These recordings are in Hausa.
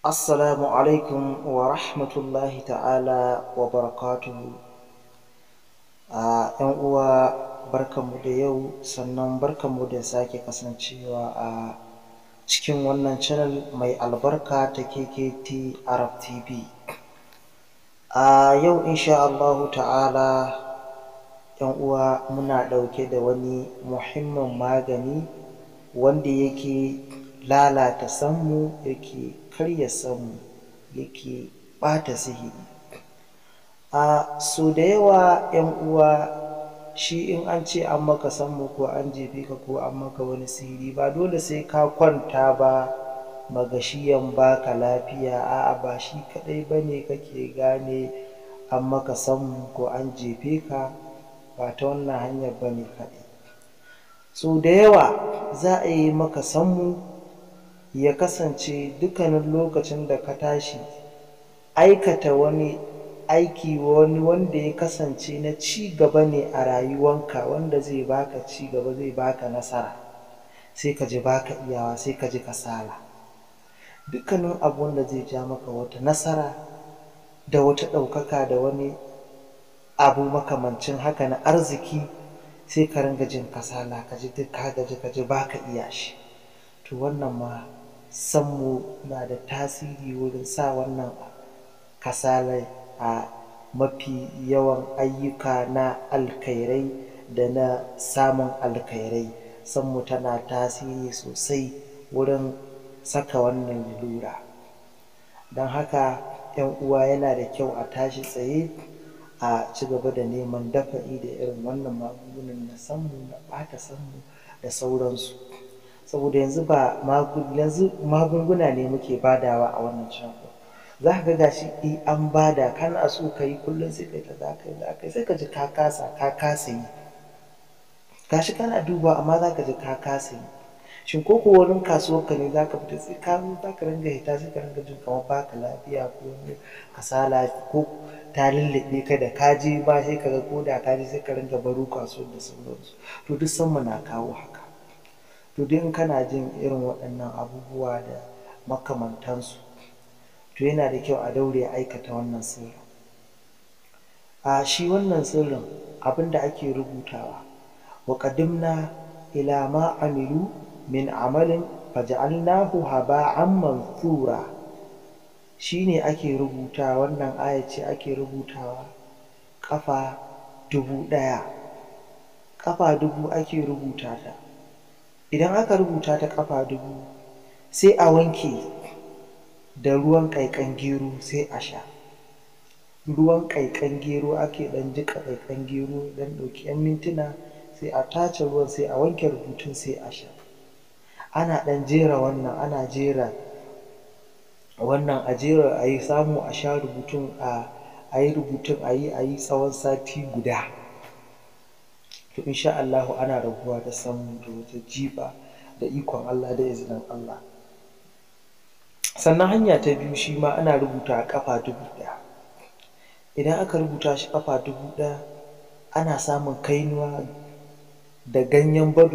Assalamu alaikum wa rahmatullahi ta'ala wa barakatuhu. A ‘yan uwa barkanmu da yau sannan barkanmu da sake kasancewa a cikin wannan channel mai albarka ta KKT Arab TV. A yau insha Allahu ta'ala ‘yan uwa muna ɗauke da wani muhimmin magani wanda yake lalata sammu yake karya sammu yake ɓata sihiri. A so da yawa ‘yan uwa shi in an ce an maka sammu ko an jefe ka ko an maka wani sihiri ba dole sai ka kwanta ba magashiyan baka lafiya a'a ba shi kaɗai ba ne kake gane an maka sammu ko an jefe ka ba ta wannan hanyar ba ne kaɗai. So da yawa za a yi maka sammu ya kasance dukkanin lokacin da ka tashi aikata wani aiki wani wanda ya kasance na ci gaba ne a rayuwanka wanda zai baka ci gaba zai baka nasara sai ka ji baka iyawa sai ka ji kasala. Dukkanin abu wanda zai ja maka wata nasara da wata ɗaukaka da wani abu makamancin haka na arziki sai ka ringa jin kasala ka ji duk ka gaji ka ji baka iya shi. To wannan ma sammu na da tasiri wurin sa wannan kasalai a mafi yawan ayyuka na alkhairai da na samun alkhairai. Sammu tana tasiri sosai wurin saka wannan lalura. Don haka ‘yan uwa yana da kyau a tashi tsaye a ci gaba da neman dafa'i da irin wannan magungunan na sammu na ɓata sammu da sauransu. Saboda yanzu ba yanzu magunguna ne muke badawa a wannan channel za ka ga gashi eh an bada kana so ka yi kullum sai kai ta za ka yi za ka yi sai ka ji ka kasa ka kasa yi. Gashi kana dubawa amma za ka ji ka kasa yi. Shin ko ko wurin kasuwarka ne za ka fita sai ka zo za ka ringa fita sai ka ringa jin kamar baka lafiya ko wani kasala ko ta lulluɓe ka da ka je ma sai ka ga ko da ka je sai ka ringa baro kasuwar da sauransu. To duk sammu na kawo haka. To duk in kana jin irin waɗannan abubuwa da makamantansu to yana da kyau a daure a aikata wannan sirrin. A shi wannan sirrin abin da ake rubutawa wa qadimna ila ma amilu min amalin faj'alnahu haba'an manthura shi ne ake rubuta wannan aya ce ake rubutawa ƙafa dubu ɗaya. Ƙafa dubu ake rubuta ta. Idan aka rubuta ta ƙafa dubu sai a wanke da ruwan ƙaiƙan gero sai a sha. Ruwan ƙaiƙan gero ake ɗan jiƙa ƙaiƙan gero ɗan ɗauki ‘yan mintuna sai a tace ruwan sai a wanke rubutun sai a sha. Ana ɗan jera wannan ana jera wannan a jera a yi samu a sha rubutun a a yi rubutun a yi a yi tsawon sati guda. To in sha Allahu ana rabuwa da sammu da wata jifa da ikon Allah da izinin Allah. Sannan hanya ta biyu shi ma ana rubutawa ƙafa dubu ɗaya. Idan aka rubuta shi ƙafa dubu ɗaya ana samun kainuwa da ganyen bado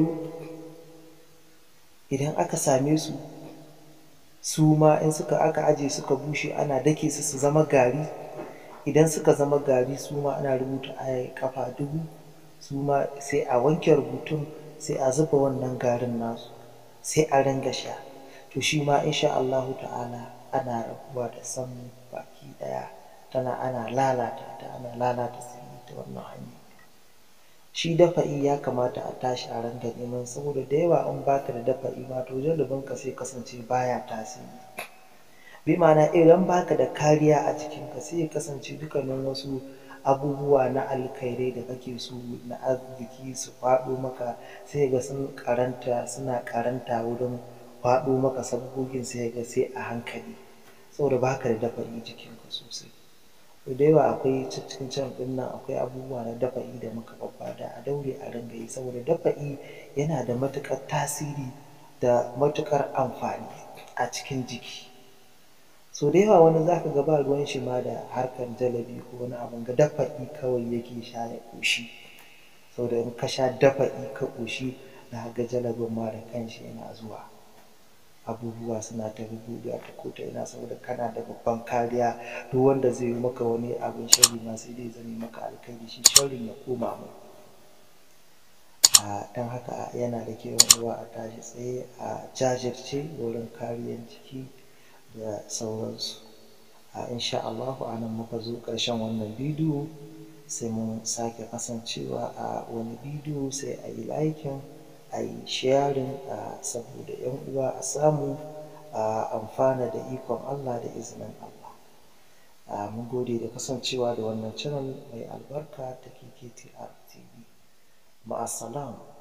idan aka same su su ma in suka aka aje suka bushe ana dake su su zama gari idan suka zama gari su ma ana rubuta aya ƙafa dubu su ma sai a wanke rubutun sai a zuba wannan garin nasu sai a ringa sha. To shi ma in sha Allahu ta'ala ana rabuwa da sammu baki ɗaya tana ana lalata ta ana lalata sihiri ta wannan hanya. Shi dafa'i ya kamata a tashi a ringa neman saboda da yawa in baka da dafa'i ma to janibinka sai kasance baya tasiri. Bi ma'ana idan baka da kariya a jikinka sai ya kasance dukkanin wasu abubuwa na alkhairai da kake so na arziki su faɗo maka sai ga sun ƙaranta suna ƙaranta wurin faɗo maka sabgogin sai ga sai a hankali saboda baka da dafa'i jikinka sosai. To da yawa akwai cikin channel ɗin nan akwai abubuwa na dafa'i da muka babbada a daure a ringa yi saboda dafa'i yana da matuƙar tasiri da matuƙar amfani a cikin jiki. So da yawa wani za ka ga ba ruwan shi ma da harkar jalabi ko wani abun ga dafa'i kawai yake sha ya ƙoshi. Saboda in ka sha dafa'i ka ƙoshi za ka ga jalabin ma da kanshi yana zuwa. abubuwa suna ta bubuɗewa ta ko ta ina saboda kana da babban kariya duk wanda zai yi maka wani abin sharri ma sai dai zame maka alkhairi shi sharrin ya koma mai don haka yana da kyau yan uwa a tashi tsaye a jajirce wurin kariyan jiki da sauransu insha Allahu a nan muka zo ƙarshen wannan bidiyo sai mun sake kasancewa a wani bidiyo sai a yi liking a yi sharing saboda yan uwa a samu a amfana da ikon Allah da izinin Allah mun gode da kasancewa da wannan channel mai albarka ta KKTR TV ma'assalam